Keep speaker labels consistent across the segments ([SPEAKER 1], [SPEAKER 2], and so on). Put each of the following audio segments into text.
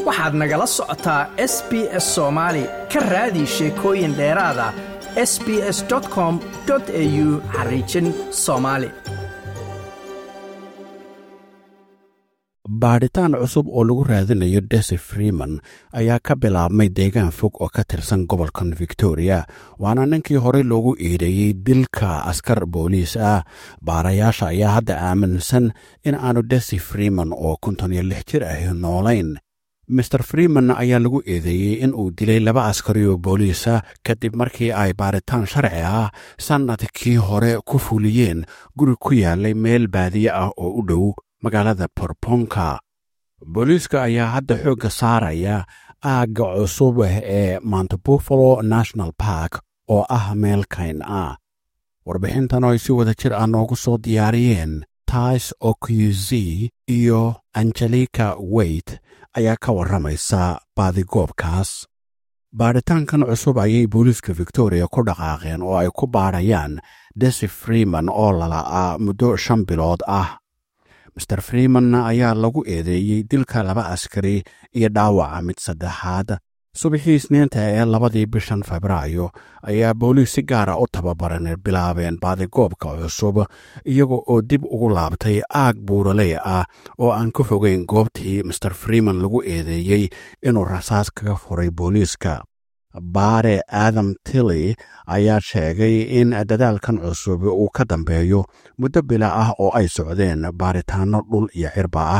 [SPEAKER 1] waxaad nagala socotaa s b s soomaali ka raadi sheekooyin dheeraada s b s com au xariijin soomaali
[SPEAKER 2] baadhitaan cusub oo lagu raadinayo desi freeman ayaa ka bilaabmay deegaan fog oo ka tirsan gobolkan victoria waana ninkii horey loogu eedeeyey dilka askar booliis ah baarayaasha ayaa hadda aaminsan in aanu desi freeman oo konton iyo lix jir ahi noolayn master freeman ayaa lagu eedeeyey in uu dilay laba askari oo booliisa kadib markii ay baaritaan sharci ah sannadkii hore ku fuliyeen guri ku yaalay meel baadiye ah oo u dhow magaalada borponka booliiska ayaa hadda xoogga saaraya aagga cusub ee mount buffalo national park oo ah meel kayn ah warbixintan oo ay si wada jir ah noogu soo diyaariyeen tais oqz iyo angelika weyt ayaa ka warramaysa baadigoobkaas baadhitaankan cusub ayay booliiska victoria ku dhaqaaqeen oo ay ku baadhayaan desi freeman oo lala'aa muddo shan bilood ah master freeman ayaa lagu eedeeyey dilka laba askari iyo dhaawaca mid saddexaad subaxii isniinta ee labadii bishan febraayo ayaa booliis si gaara u tababaran bilaabeen baadigoobka cusub iyaga oo dib ugu laabtay aag buuraley ah oo aan ka fogeyn goobtii master freeman lagu eedeeyey inuu rasaas kaga furay booliiska baare adam tilly ayaa sheegay in dadaalkan cusub uu ka dambeeyo muddo bila ah oo ay socdeen baaritaanno dhul iyo cirba ah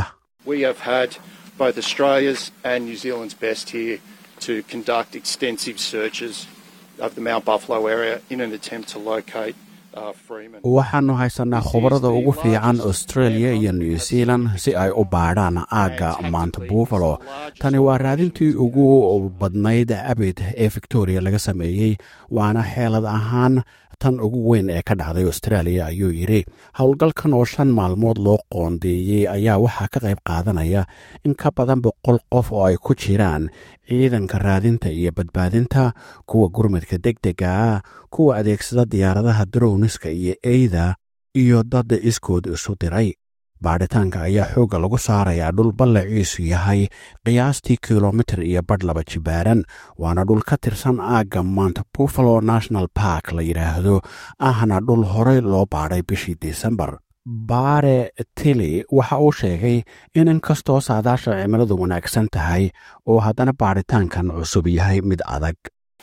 [SPEAKER 3] to conduct extensive searches of the Mount Buffalo area in an attempt to locate
[SPEAKER 2] waxaannu haysanaa khubarada ugu fiican australia iyo new zealand si ay u baadhaan aagga mount buffalo tani waa raadintii ugu badnayd abid ee victoria laga sameeyey waana xeelad ahaan tan ugu weyn ee ka dhacday australia ayuu yidhi howlgalkan oo shan maalmood loo qoondeeyey ayaa waxaa ka qayb qaadanaya in ka badan boqol qof oo ay ku jiraan ciidanka raadinta iyo badbaadinta kuwa gurmadka deg dega ah kuwa adeegsada diyaaradaha darowniska iyo eyda iyo dad iskood isu diray baadhitaanka ayaa xoogga lagu saarayaa dhul ballaciisu yahay qiyaastii kilomitir iyo badh laba jibaaran waana dhul ka tirsan aagga mount buffalo national park la yidhaahdo ahna dhul horey loo baadhay bishii desembar baare tili waxa uu sheegay in inkastoo saadaasha cimiladu wanaagsan tahay oo haddana baadhitaankan cusub yahay mid adag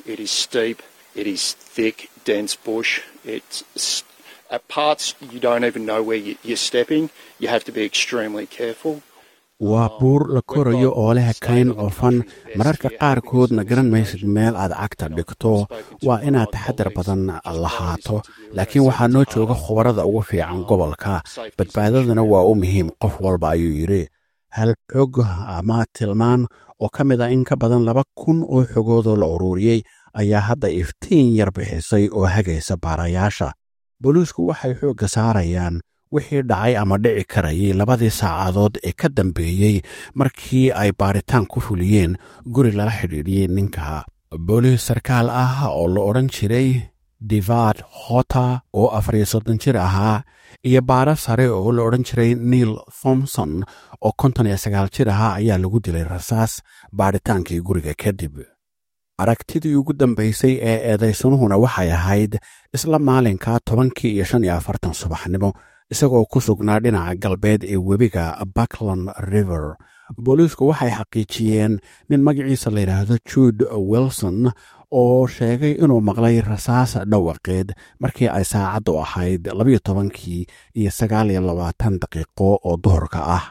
[SPEAKER 3] at parts you don't even know where you're stepping. You have to be extremely careful.
[SPEAKER 2] waa buur la korayo oo leh kayn cufan mararka qaarkoodna garan maysid meel aad cagta dhigto waa inaad taxadar badan lahaato laakiin waxaa noo jooga khubarada ugu fiican gobolka badbaadadana waa u muhiim qof walba ayuu yidhi hal xog ama tilmaan oo ka mid a in ka badan laba kun oo xogoodoo la ururiyey ayaa hadda iftiin yar bixisay oo hagaysa baarayaasha booliisku waxay xoogga saarayaan wixii dhacay ama dhici karayay labadii saacadood ee ka dambeeyey markii ay baaritaan ku fuliyeen guri lala xidhiidhiyey ninka booliis sarkaal ah oo la odhan jiray divad hota oo afariyo soddon jir ahaa iyo baara sare oo la odhan jiray neil thomson oo konton iyo sagaal jir ahaa ayaa lagu dilay rasaas baadhitaankii guriga kadib aragtidii ugu dambaysay ee eedaysanuhuna waxay ahayd isla maalinka tobankii iyo shan iyo afartan subaxnimo isagoo ku sugnaa dhinaca galbeed ee webiga buckland river booliisku waxay xaqiijiyeen nin magaciisa la yidhaahdo jude wilson oo sheegay inuu maqlay rasaas dhawaqeed markii ay saacaddu ahayd labayo tobankii iyo sagaal iyo labaatan daqiiqo oo duhurka ah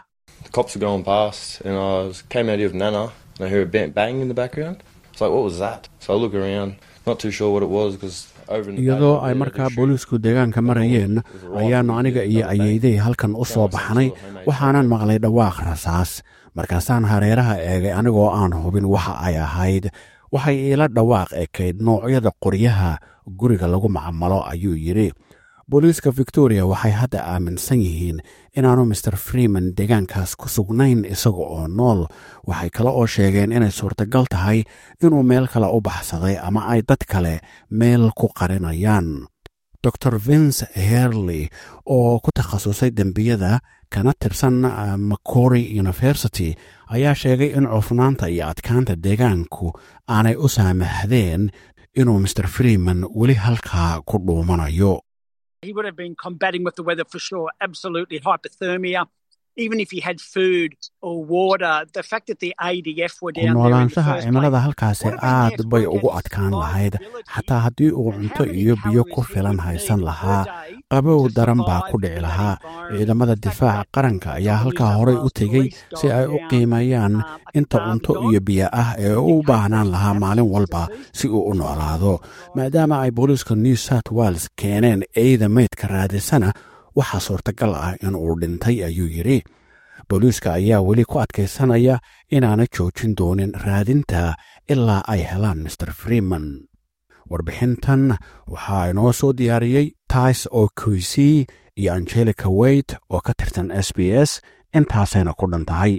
[SPEAKER 2] iyadoo ay markaa booliisku deegaanka marayeen ayaannu aniga iyo ayeyday halkan u soo baxnay waxaanan maqlay dhawaaq rasaas markaasaan hareeraha eegay anigoo aan hubin waxa ay ahayd waxay iila dhawaaq ekayd noocyada qoryaha guriga lagu macamalo ayuu yidhi booliiska victoria waxay hadda aaminsan yihiin inaanu master freeman deegaankaas ku sugnayn isaga oo nool waxay kale oo sheegeen inay suurtagal tahay inuu meel kale u baxsaday ama ay dad kale meel ku qarinayaan dor vince herley oo ku takhasusay dembiyada kana tirsan macory university ayaa sheegay in cufnaanta iyo adkaanta deegaanku aanay u saamaxdeen inuu mr freeman weli halkaa ku dhuumanayo
[SPEAKER 4] He would have been combating with the weather for sure. Absolutely hypothermia. Even if he had food or water, the fact that the ADF were down there in the
[SPEAKER 2] noolaanshaha
[SPEAKER 4] first
[SPEAKER 2] cimilada
[SPEAKER 4] place,
[SPEAKER 2] halkaasi
[SPEAKER 4] would have been
[SPEAKER 2] aad
[SPEAKER 4] the
[SPEAKER 2] bay
[SPEAKER 4] extent
[SPEAKER 2] ugu
[SPEAKER 4] of his
[SPEAKER 2] adkaan lahayd
[SPEAKER 4] survivability.
[SPEAKER 2] xataa haddii uu
[SPEAKER 4] And
[SPEAKER 2] cunto
[SPEAKER 4] how many
[SPEAKER 2] iyo biyo
[SPEAKER 4] calories
[SPEAKER 2] ku
[SPEAKER 4] he
[SPEAKER 2] filan
[SPEAKER 4] would
[SPEAKER 2] haysan
[SPEAKER 4] need
[SPEAKER 2] lahaa
[SPEAKER 4] per day
[SPEAKER 2] qabow
[SPEAKER 4] to
[SPEAKER 2] daran baa
[SPEAKER 4] survive
[SPEAKER 2] ku dhici
[SPEAKER 4] in that
[SPEAKER 2] lahaa
[SPEAKER 4] environment.
[SPEAKER 2] ciidamada
[SPEAKER 4] The fact
[SPEAKER 2] difaaca
[SPEAKER 4] that
[SPEAKER 2] qaranka ayaa
[SPEAKER 4] New
[SPEAKER 2] halkaa
[SPEAKER 4] South
[SPEAKER 2] horey u
[SPEAKER 4] Wales
[SPEAKER 2] tegey
[SPEAKER 4] police
[SPEAKER 2] si ay u
[SPEAKER 4] down,
[SPEAKER 2] qiimeeyaan
[SPEAKER 4] uh, a
[SPEAKER 2] inta
[SPEAKER 4] farm
[SPEAKER 2] cunto
[SPEAKER 4] dog.
[SPEAKER 2] iyo biyo ah ee uu u baahnaan lahaa maalin walba si uu u noolaado maadaama ay booliiska new south wales keeneen eyda meydka raadisana waxaa suurtagal ah in uu dhintay ayuu yidhi booliiska ayaa weli ku adkaysanaya inaana joojin doonin raadinta ilaa ay helaan mr freeman warbixintan waxaa inoo soo diyaariyey tais oo kuisy iyo angelica wait oo ka tirsan s b s intaasayna ku dhan tahay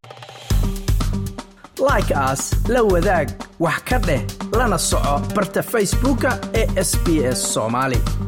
[SPEAKER 1] like aas la wadaag wax ka dheh lana soco barta facebooka ee sbs somali